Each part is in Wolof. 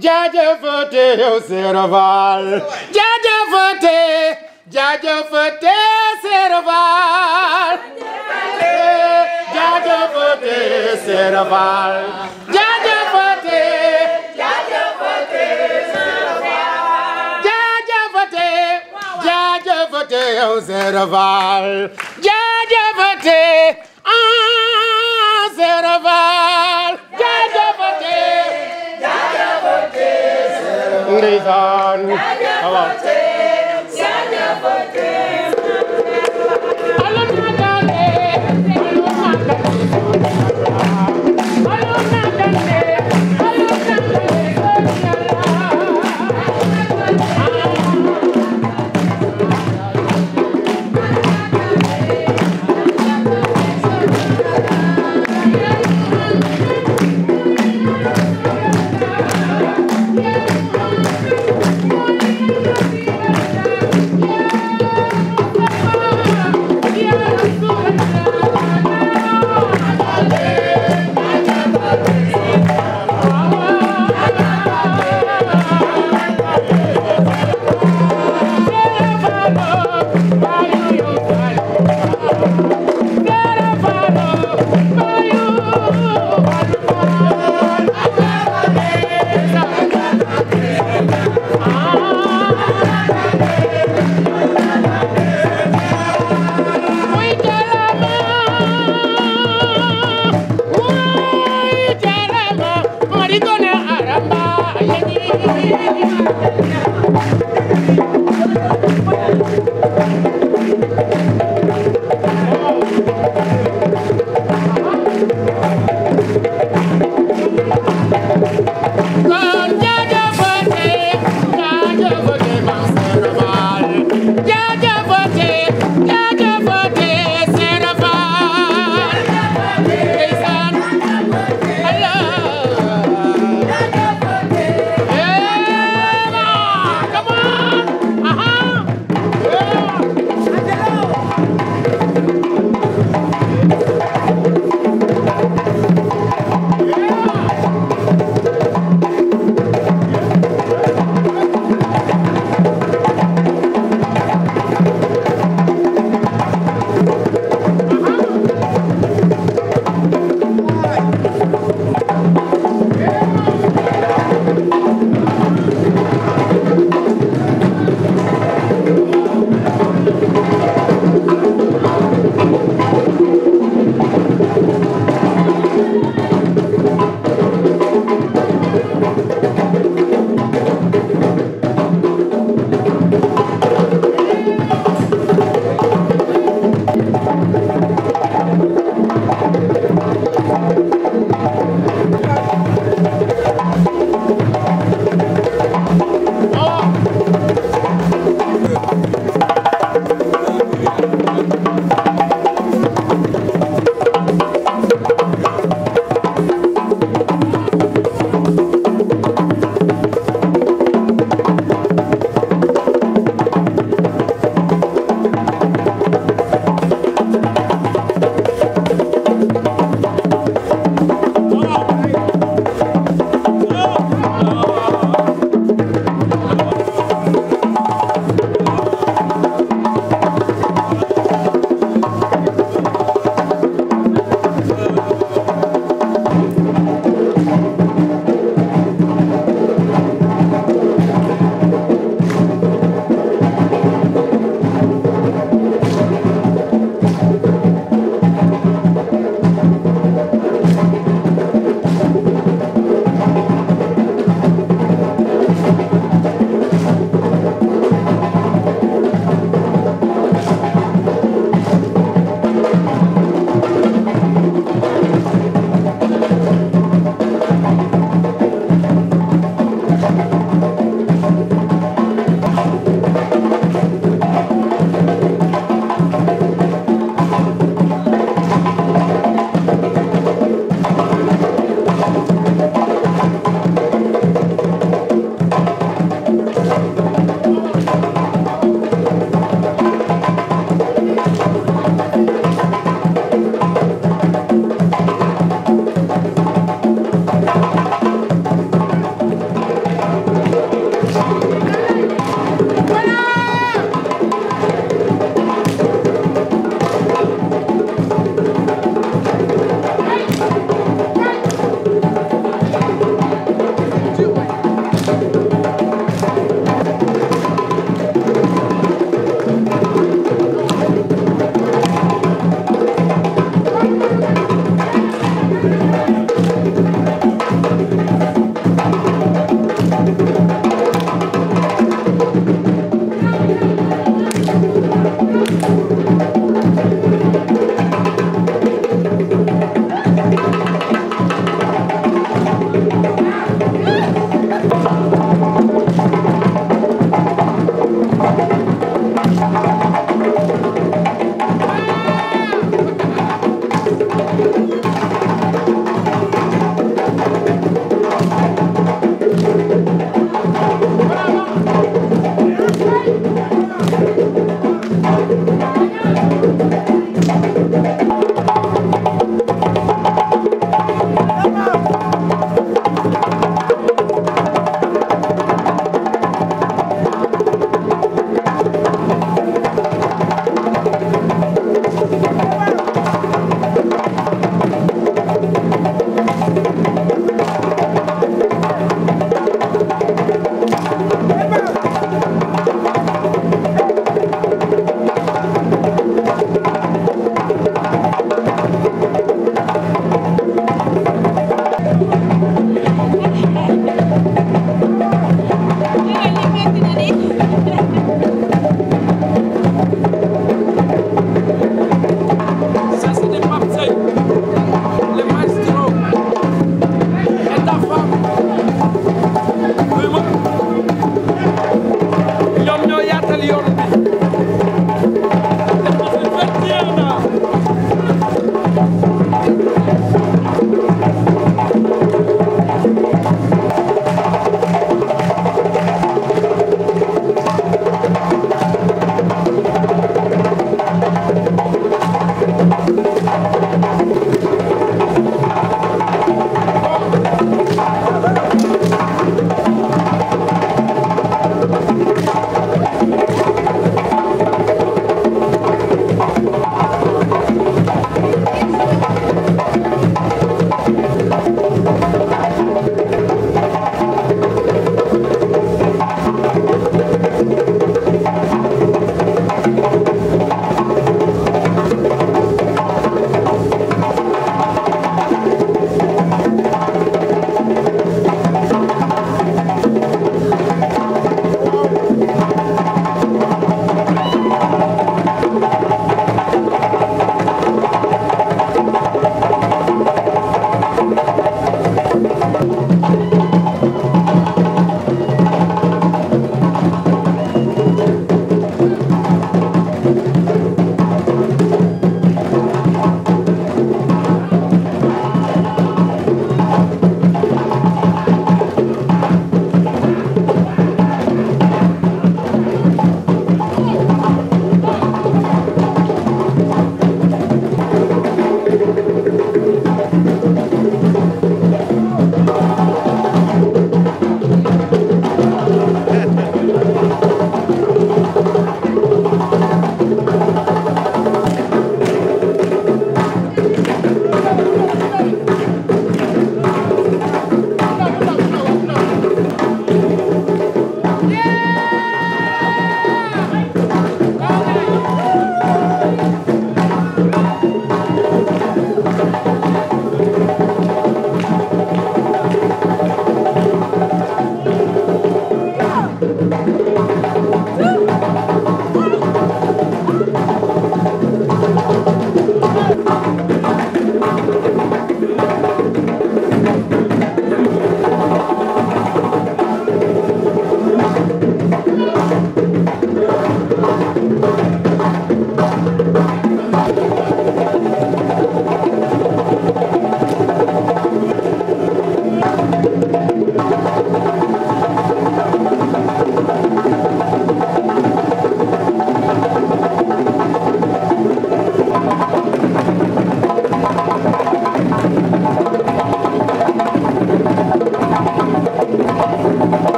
jaajëfate yow Seera Faal jaajëfate jaajëfate Seera Faal jaajëfate Seera Faal jaajëfate jaajëfate jaajëfate yow Seera Faal jaajëfate ah Seera Faal jaajëfate ndeysaan waaw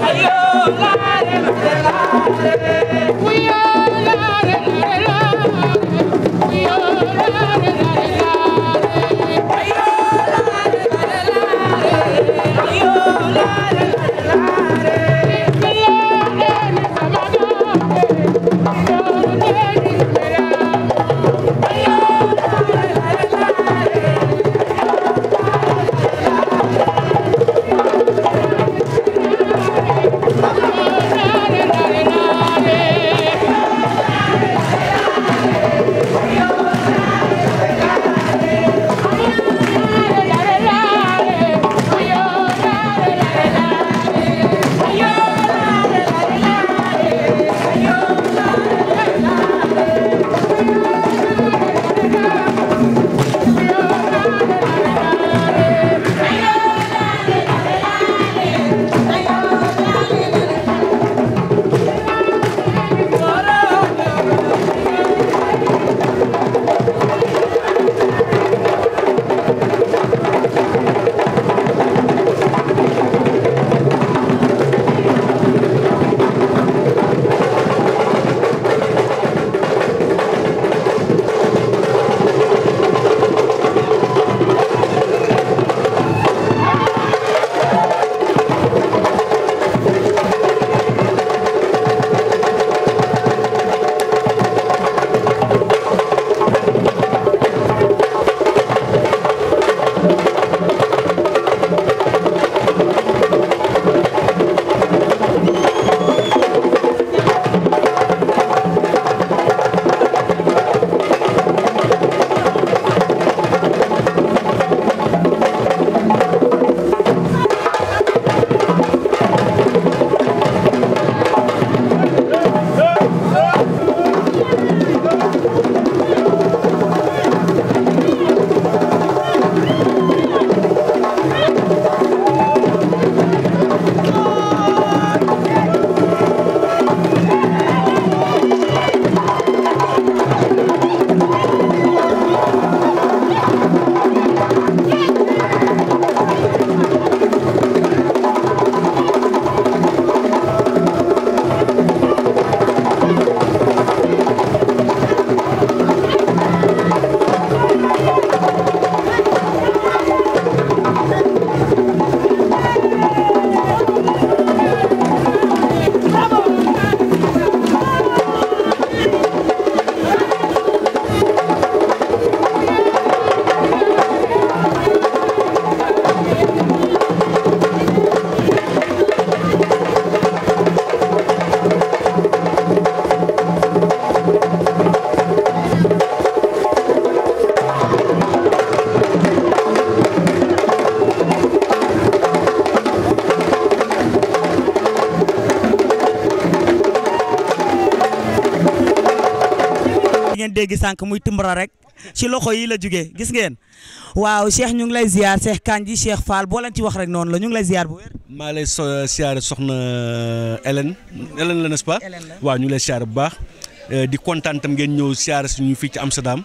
ngeen dégg sànq muy timbara rek ci loxo yi la jugee gis ngeen waaw Cheikh ñu ngi lay ziar Cheikh Kandji Cheikh Fall boo leen ci wax rek noonu la ñu ngi lay ziar bu wér. maa lay so siyaare soxna Hélène Hélène la n'est-ce pas Hélène la. waaw ñu ngi lay siyaare bu baax Euh, di kontaan tam ngeen ñëw siyaare suñu fii ci Amsterdam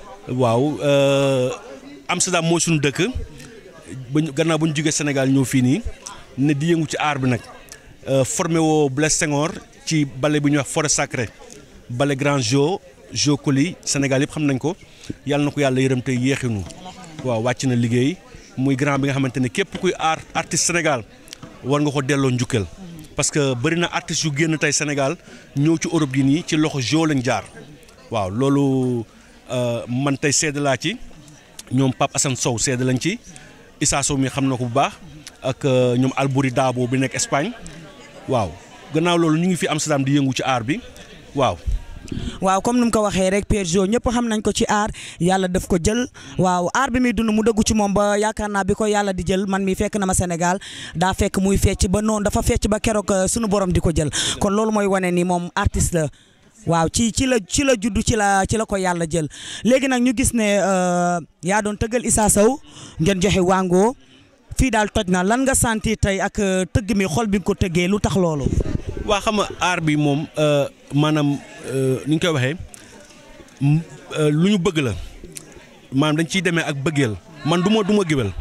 waaw euh, Amsterdam mooy suñu dëkk ba ñu gannaaw ba ñu jógee Sénégal ñëw fii nii ne di yëngu ci aar bi nag Euh, formé woo Blaise Senghor ci ballet bu ñuy wax forêt sacrée ballet grand jo jo Coly Sénégal yëpp xam nañ ko yàlla na ko yàlla yërëm te yéexinu waaw wàcc na liggéey muy grand bi nga xamante ne képp kuy aar artiste Sénégal war nga ko delloo njukkal parce que bëri na artistes yu génn tey Sénégal ñëw ci Europe gi nii ci loxo jo lañ jaar waaw loolu euh, man tey seede laa ci ñoom Pape Assane Sow seede lañ ci Issa Sow mi xam na ko bu baax ak euh, ñoom Albouri Dabo bi nekk Espagne waaw gannaaw loolu ñu ngi fi Amsterdam di yëngu ci aar bi waaw. waaw comme ni mu ko waxee rek Pierre Jo ñëpp xam nañ ko ci aar yàlla daf ko jël waaw aar bi muy dund mu dëggu ci moom ba yaakaar naa bi ko yàlla di jël man mi fekk na ma Sénégal daa fekk muy fecc ba noonu dafa fecc ba keroog euh, sunu borom di ko jël kon loolu mooy wane ni moom artiste la waaw ci ci la ci la juddu ci la ci la ko yàlla jël léegi nag ñu gis ne euh, yaa doon tëggal Issa Sow ngeen joxe wango fii daal toj na lan nga sentir tey ak euh, tëgg mi xol bi nga ko tëggee lu tax loolu. waa xam nga aar bi moom euh, maanaam euh, ni ñu koy waxee m- euh, lu ñu bëgg la maanaam dañ ciy demee ak bëggeel man du ma du ma géwél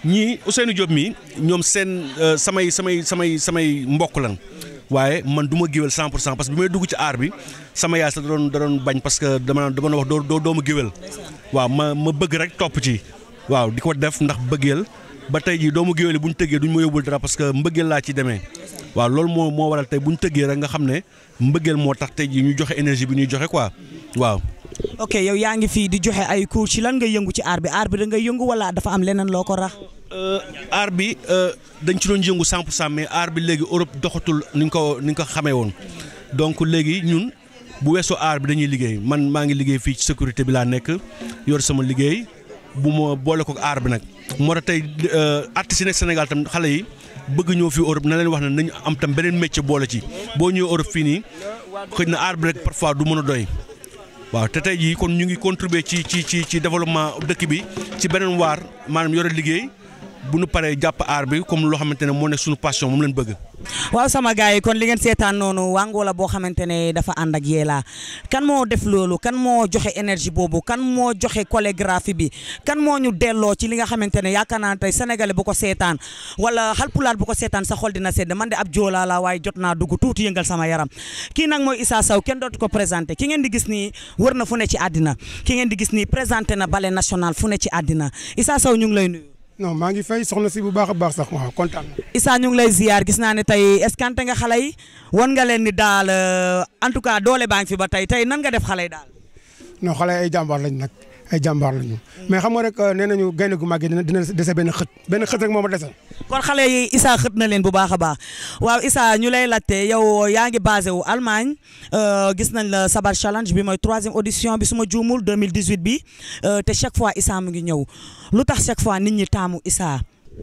ñii Ousseynou Diop mii ñoom seen samay samay samay samay mbokk lan waaye man du ma géwél 100 pour cent parce que bi may dugg ci aar bi sama yaay sax da doon da doon bañ parce que dama dama wax doo doo doo ma géwél waaw ma ma bëgg rek topp ci waaw di ko def ndax bëggeel ba tey jii doomu géwél yi bu ñu tëggee duñ ma yóbbul dara parce que mbëggeel laa ci demee waaw loolu moo moo waral tey bu ñu tëggee rek nga xam ne mbëggeel moo tax tey jii ñu joxe énergie bi ñuy joxe quoi waaw. ok yow yaa ngi fii di joxe ay cours ci lan nga yëngu ci aar bi aar bi da ngay yëngu wala dafa am leneen loo ko rax. aar bi dañ ci doon yëngu 100 pour cent mais aar bi léegi Europe doxatul ni ñu ko ni ñu ko xamee woon donc léegi ñun bu weesoo aar bi dañuy liggéey man maa ngi liggéey fii ci sécurité bi laa nekk yor sama liggéey bu ma boole ko aar bi nag. moo tax tey artistes yi nekk Sénégal tam xale yi bëgg ñëw fii Europe na leen wax ne nañu am tam beneen métier boole ci boo ñëwee Europe fii nii xëy na aar bi rek parfois du mën a doy. waaw te tey jii kon ñu ngi contribuer ci ci ci ci développement dëkk bi ci beneen waar maanaam yore liggéey bu nu paree jàpp aar bi comme loo xamante ne moo nekk suñu passion moom leen bëgg. waaw sama gars yi kon li ngeen seetaan noonu Wango la boo xamante ne dafa ànd ak Yella kan moo def loolu kan moo joxe énergie boobu kan moo joxe chorégraphie bi kan moo ñu delloo ci li nga xamante ne yaakaar naa tey sénégalais bu ko seetaan wala xalpulaar bu ko seetaan sa xol dina sedd man de ab joolaa la waaye jot naa dugg tuuti yëngal sama yaram kii nag mooy Issa Sow kenn dootu ko présenté ki ngeen di gis nii wër na fu ne ci àddina ki ngeen di gis nii présenté na ballet national fu ne ci àddina Issa Sow ñu ngi lay nuyu. non maa ngi fay soxna si bu baax a baax sax waaw kontaan na. Issa ñu ngi lay ziar gis naa ne tey escanté nga xale yi wan nga leen ni daal en tout cas doole baa ngi fi ba tey tey nan nga def xale yi daal. non xale ay jàmbaar lañ nag ay jàmbaar lañu mais xam nga rek nee nañu gaynde gu màggee dina dina dese benn xët benn xët rek moo ma dese. kon xale yi Issa xët na leen bu baax a baax waaw Issa ñu lay laajte yow yaa ngi basé wu Allemagne gis nañ la Sabar challenge bi mooy troisième audition bi su ma juumul 2018 bi te chaque fois Issa mu ngi ñëw lu tax chaque fois nit ñi taamu Issa.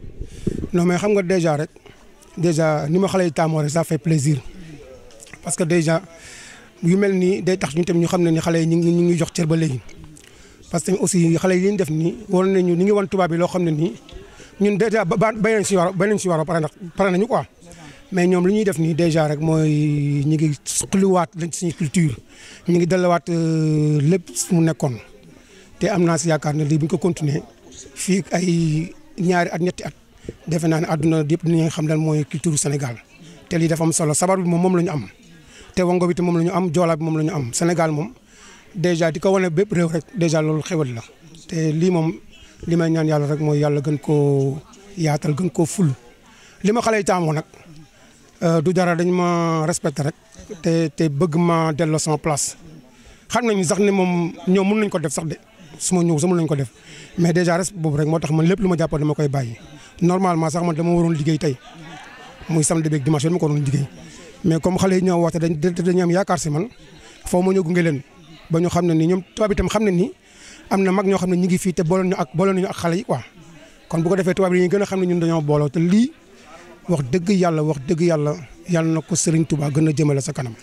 non mais xam nga déjà rek déjà ni ma xale yi taamoo rek ça fait plaisir parce que déjà yu mel nii day tax ñu tam ñu xam ne ni xale yi ñu ngi ñu ngi jox cër ba léegi. parce que aussi xale yi li ñu def nii war nañu ni ngi wan tubaab bi loo xam ne nii ñun déjà ba ba bay nañ si war bay nañ si war pare ndax pare nañu quoi mais ñoom li ñuy def nii déjà rek mooy ñu ngi suqaliwaat lañ suñu culture ñu ngi delluwaat lépp mu nekkoon te am naa si yaakaar ne lii bu ñu ko continuer fii ay ñaari at ñetti at defe naa ne àdduna yëpp dinañ xam lan mooy culture Sénégal te lii dafa am solo sabar bi moom moom la ñu am te wango bi te moom la ñu am joola bi moom la ñu am Sénégal moom. déjà di ko wane bépp réew rek déjà loolu xewal la te lii moom li may ñaan yàlla rek mooy yàlla gën koo yaatal gën koo ful li ma xale yi taamoo nag du dara dañ ma respecté rek te te bëgg ma delloo sama place xam nañu sax ne moom ñoom mën nañ ko def sax de su ma ñëw sax mën nañ ko def mais déjà respect boobu rek moo tax man lépp lu ma jàppoo dama koy bàyyi normalement sax man dama waroon liggéey tey muy samedi beeg dimanche dama ko waroon liggéey mais comme xale yi ñoo woote dañ dañu am yaakaar si man foo ma ñëw gunge leen ba ñu xam ne ni ñoom tubaab itam xam ne ni am na mag ñoo xam ne ñu ngi fii te booloon ñu ak booloon ñu ak xale yi quoi kon bu ko defee tubaab yi ñu gën a xam ne ñun dañoo booloo te lii wax dëgg yàlla wax dëgg yàlla yàlla na ko Serigne Touba gën a jëmale sa kanam.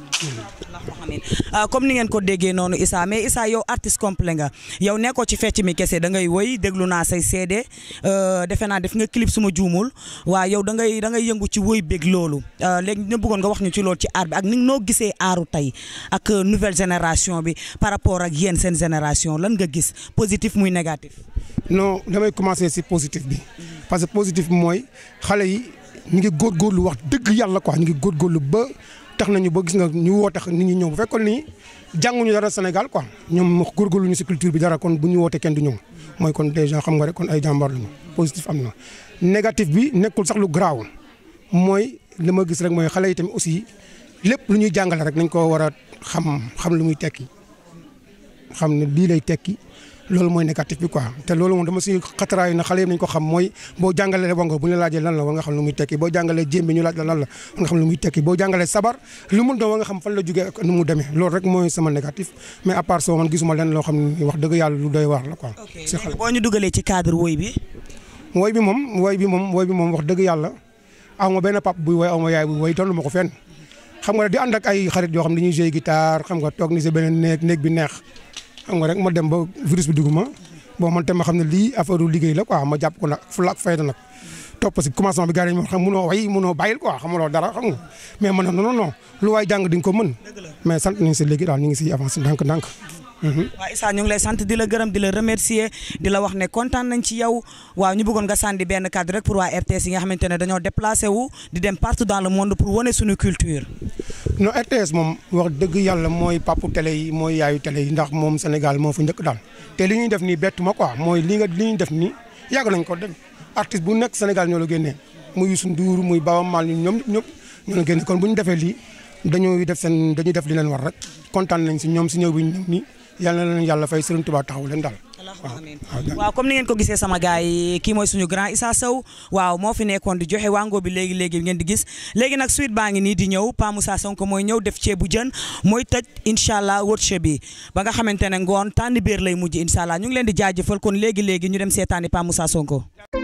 comme ni ngeen ko déggee noonu Issa mais Issa yow artiste complet nga yow nekkoo ci fecc mi kese da ngay woy déglu naa say seede defe naa def nga clip suma juumul waa yow da ngay da ngay yëngu ci woy bég loolu léegi ñu bëggoon nga wax ñu ci loolu ci aar bi ak ni noo gisee aaru tey ak nouvelle génération bi par rapport ak yéen seen génération lan nga gis positif muy négatif. non damay commencer si positif bi parce que positif bi mooy xale yi ñu ngi góorgóorlu wax dëgg yàlla quoi ñu ngi góorgóorlu ba. tax nañu ba gis nga ñu woo tax nit ñi ñëw bu fekkoon ni jànguñu dara Sénégal quoi ñoom góorgóorlu ñu si culture bi dara kon bu ñu woote kenn du ñëw mooy kon déjà xam nga rek kon ay jàmbaar lañu positif am na. négatif bi nekkul sax lu garaaw mooy li ma gis rek mooy xale yi tamit aussi lépp lu ñuy jàngale rek nañ ko war a xam xam lu muy tekki xam ne lii lay tekki loolu mooy négatif bi quoi te loolu moom dama si xataraayu na xale yi nañ ko xam mooy boo jàngalee wango bu ñu la laajee lan la war nga xam lu muy tekki boo jàngalee jéembe ñu laaj la lan la war nga xam lu muy tekki boo jàngalee sabar lu mu doon war nga xam fan la jógee ak nu mu demee loolu rek mooy sama négatif mais à part ça man gisuma leen loo xam ne wax dëgg yàlla lu doy waar la quoi. si xale boo ñu dugalee ci cadre woy bi. woy bi moom woy bi moom woy bi moom wax dëgg yàlla aw ma benn pap buy woy aw ma yaay buy woy tollu ma ko fenn xam nga di ànd ak ay xarit yoo xam ne dañuy jouer guitare xam nga toog ni si beneen néeg néeg bi neex xam nga rek ma dem ba virus bi dugg ma bon man tam ma xam ne lii affaire liggéey la quoi ma jàpp ko nag fulla ak fayda nag topp si commencement bi gars yi ma xam munoo way munoo bàyyil quoi xamuloo dara xam nga mais man non non non lu waay jàng di nga ko mën mais sant nañ si léegi daal ñu ngi siy avancé ndànk-ndànk waaw Issa ñu ngi lay sant di la gërëm di la remercier di la wax ne kontaan nañ ci yow waaw ñu bëggoon nga sànni benn cadre rek pour waa RTS yi nga xamante ne dañoo déplacé wu di dem partout dans le monde pour wane suñu culture. non RTS moom wax dëgg yàlla mooy papu télé yi mooy yaayu télé yi ndax moom Sénégal moo fa njëkk daal te li ñuy def nii bettu ma quoi mooy li nga li ñuy def nii yàgg nañ ko def artiste bu nekk Sénégal ñoo la génnee muy Youssou Ndour muy Baaba Maal ñoom ñëpp ñoo la génne kon bu ñu defee lii dañuy def seen dañuy def li leen war rek kontaan nañ si ñoom si ñëw bi ñu ñëw nii yàlla na leen yàlla fay Serigne Touba taxaw leen daal. waaw comme ni ngeen ko gisee sama gars yi kii mooy suñu grand Issa Sow waaw moo fi nekkoon di joxe wango bi léegi léegi ngeen di gis léegi nag suite baa ngi nii di ñëw Pa Moussa Sonko mooy ñëw def ceebu jën mooy tëj incha allah workshop bi ba nga xamante ne ngoon tànn biir lay mujj incha allah ñu ngi leen di jaajëfal kon léegi léegi ñu dem seetaani Pa Moussa Sonko.